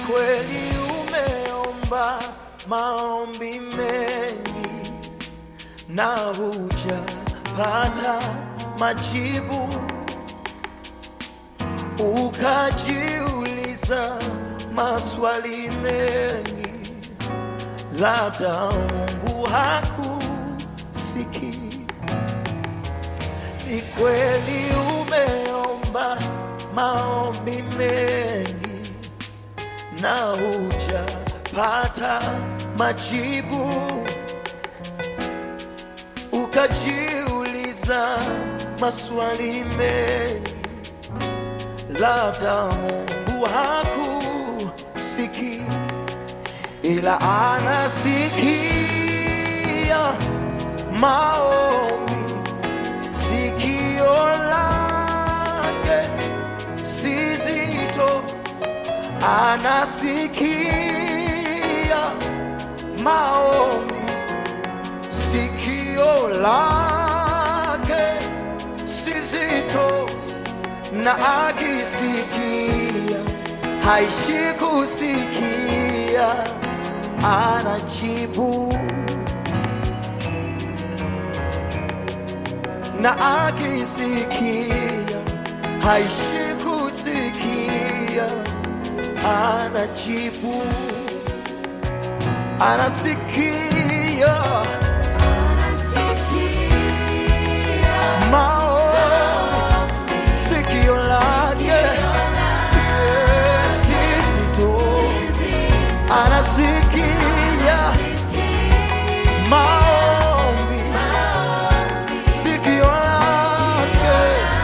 kweli umeomba maombi mengi na hujapata majibu, ukajiuliza maswali mengi, labda Mungu hakusikii. Ni kweli umeomba maombi mengi na hujapata majibu, ukajiuliza maswali mengi, labda Mungu hakusikii, ila anasikia maombi sikio lake si zito, anasikia maombi, sikio lake si zito, na akisikia haishi kusikia, anajibu na akisikia haishi kusikia, anajibu, anasikia maombi, sikio lake Yes, zito, anasikia maombi sikio lake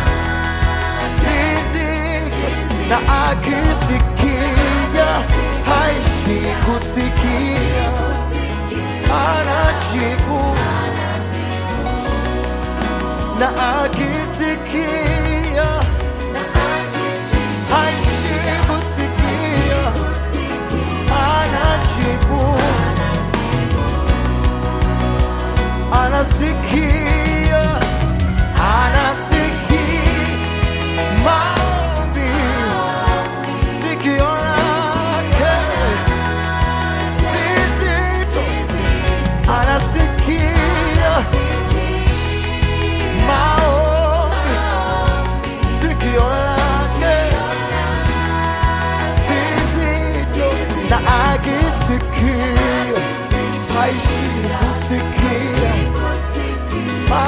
sizito na akisikia haishi kusikia anajibu na akisikia haishi kusikia anajibu anasikia anasikia maombi sikio lake si zito anasikia maombi sikio lake si zito na akisikia haishi kusikia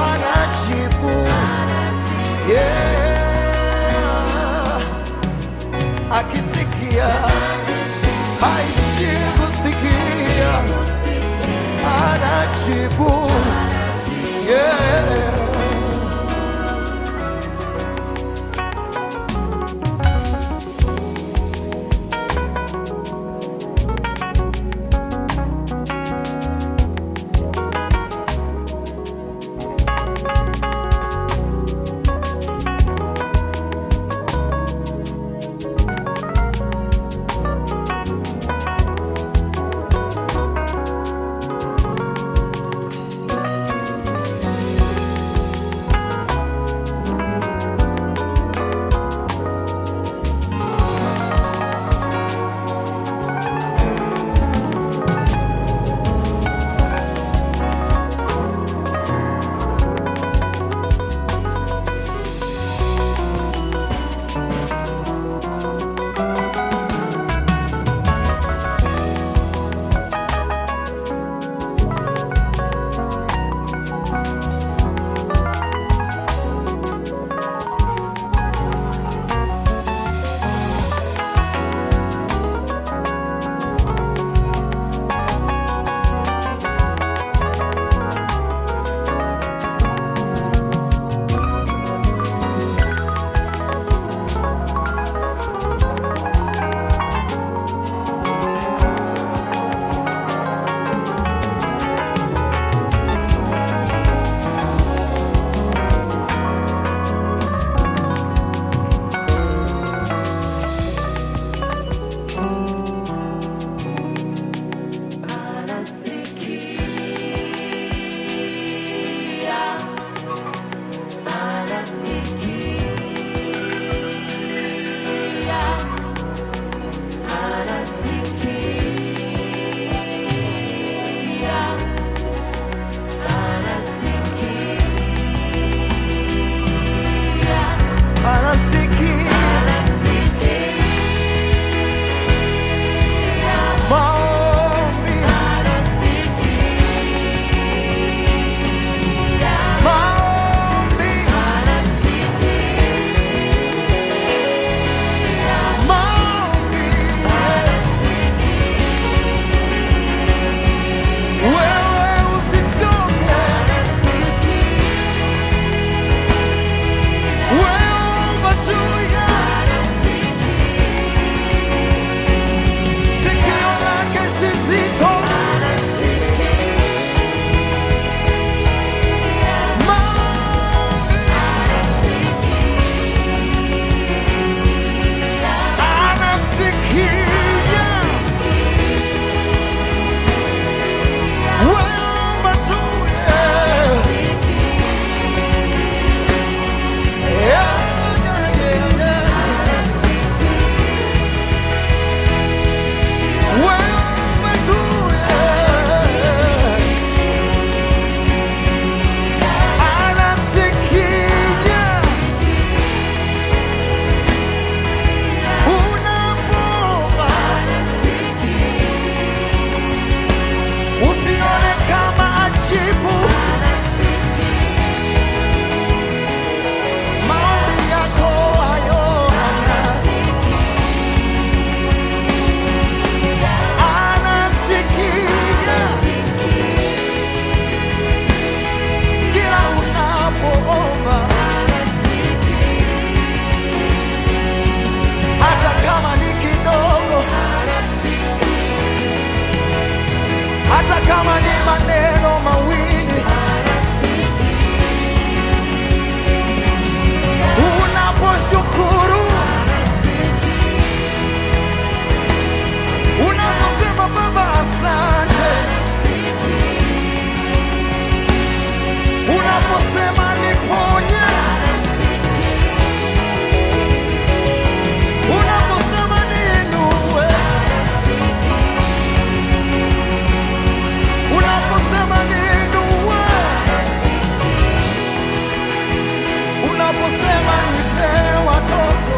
unaposema nipe watoto,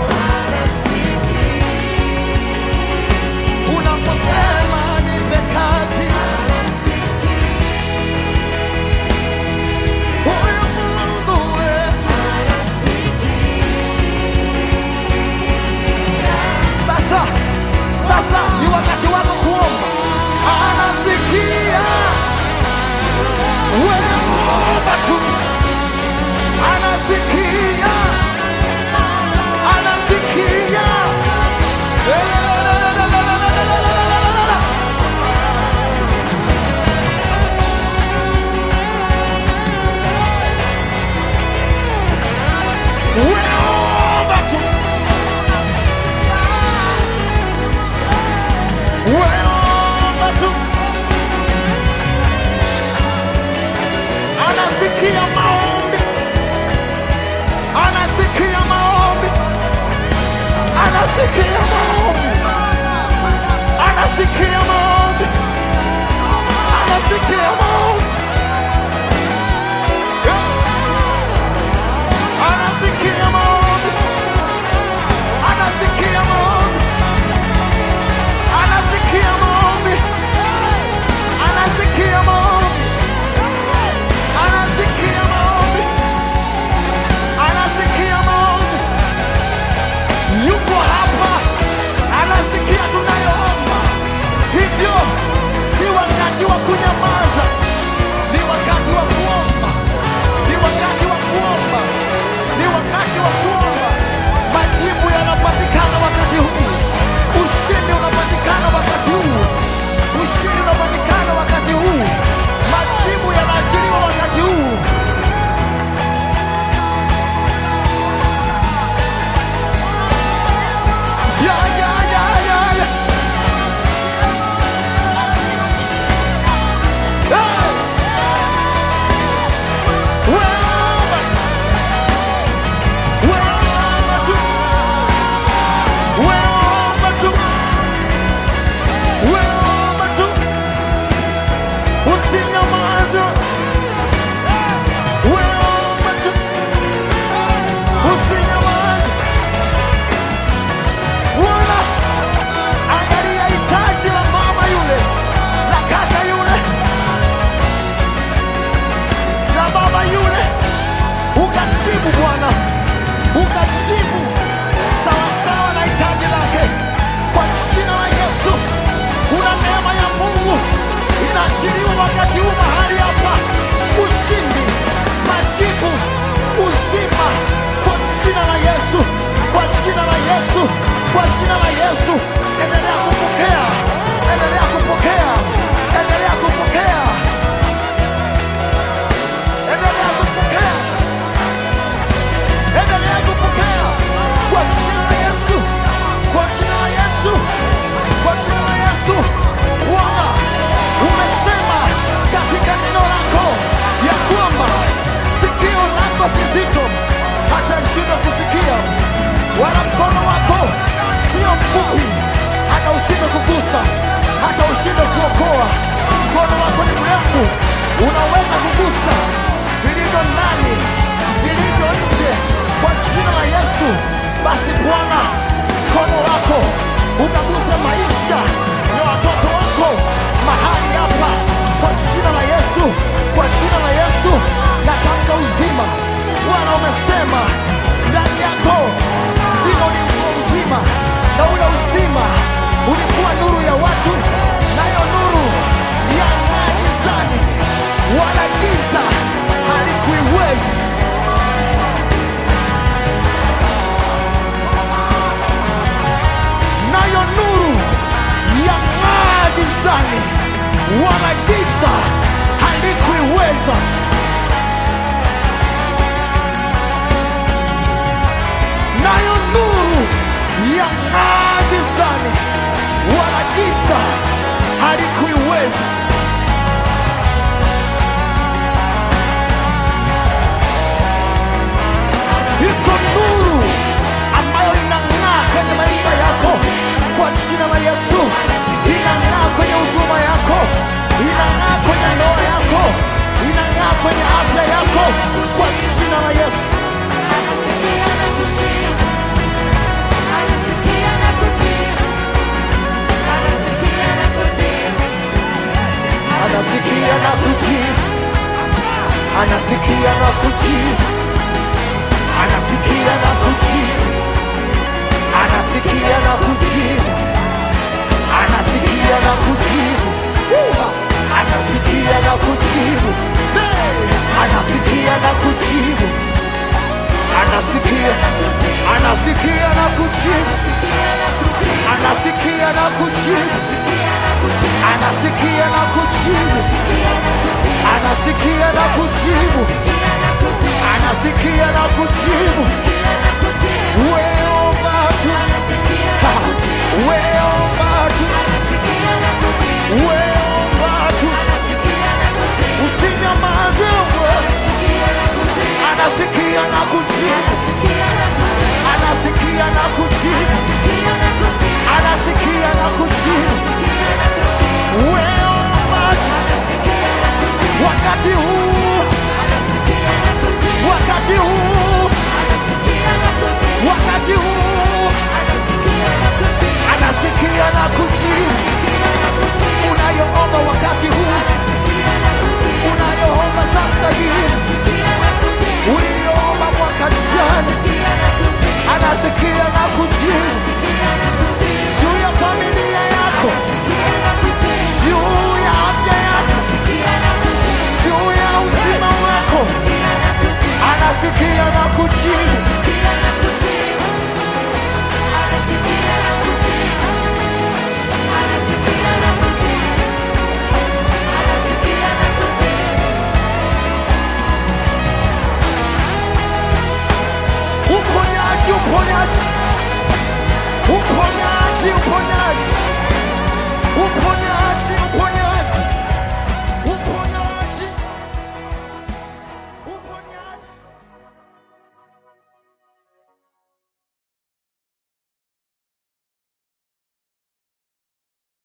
unaposema nipe kazi, huyu Mungu wetu Sasa, sasa ni wakati wako kuomba. Anasikia wewe omba tu, anasikia, anasikia. Wewe omba tu, wewe omba tu. Anasikia maombi, anasikia maombi, anasikia maombi, anasikia maombi, anasikia maombi, anasikia maombi, anasikia maombi, anasikia maombi, anasikia maombi. Anasikia maombi, anasikia maombi, yuko hapa, anasikia tunayoomba. Hivyo si wakati wa kunyamaza, ni wakati wa kuomba, ni wakati wa kuomba, ni wakati wa kuomba. Majibu yanapatikana wakati huu, ushindi unapatikana wakati huu, ushindi unapatikana wakati huu, majibu yanaachiliwa wakati huu. Ya, ya, ya, ya, ya. Hey! Wewe tu. Wewe tu. Wewe tu. Wewe tu. Usinyamaze. Wewe tu. Usinyamaze. Bwana, angalia hitaji la mama yule, la kaka yule, la baba yule, ukajibu Bwana, ukajibu sawasawa na hitaji lake, kwa jina la Yesu. Kuna neema ya Mungu inaachiliwa wakati huu mahali hapa, ushindi, majibu, uzima, kwa jina la Yesu, kwa jina la Yesu, kwa jina la Yesu. Endelea kupokea, endelea kupokea, endelea kupokea, endelea kupokea, endelea kupokea, kwa jina la Yesu, kwa jina la Yesu, kwa jina la Yesu. Bwana, umesema katika neno lako ya kwamba sikio lako si zito hata lishindwe kusikia, wala mkono wako sio mfupi hata ushindwe kugusa, hata ushindwe kuokoa. Mkono wako ni mrefu, unaweza kugusa vilivyo ndani, vilivyo nje, kwa jina la Yesu. Basi Bwana, mkono wako ukaguse maisha ya watoto wako mahali hapa, kwa jina la Yesu, kwa jina la Yesu natamka uzima. Bwana, umesema ndani yako ndimo ulikuwa uzima, na ule uzima ulikuwa nuru ya watu, nayo nuru yang'aa gizani, wala giza halikuiwezi. nayo nuru yang'aa gizani, wala giza halikuiweza. Nayo nuru yang'aa gizani, wala giza halikuiweza. Iko nuru ambayo inang'aa kwenye maisha yako kwa jina la Yesu, inang'aa kwenye huduma yako, inang'aa kwenye ndoa yako, inang'aa kwenye afya yako kwa jina la Yesu. anasikia na kujibu, anasikia na kujibu, anasikia na kujibu, anasikia na kujibu, anasikia na kujibu, Uha! anasikia na kujibu, Hey! anasikia na kujibu, anasikia, anasikia na kujibu, anasikia na kujibu, anasikia na kujibu, anasikia na kujibu, anasikia na kujibu. Weomba tu, Ha! weomba tu, weomba tu, usinyamaze wewe. Anasikia na kujibu, anasikia na kujibu, anasikia na kujibu. Weomba tu, wakati huu, wakati huu, wakati huu, anasikia na kujibu. Unayoomba wakati huu, unayoomba sasa hivi, uliyoomba mwaka jana, anasikia na kujibu juu ya familia yako, juu ya afya yako, juu ya uzima wako, anasikia na kujibu. Uponyaji, uponyaji,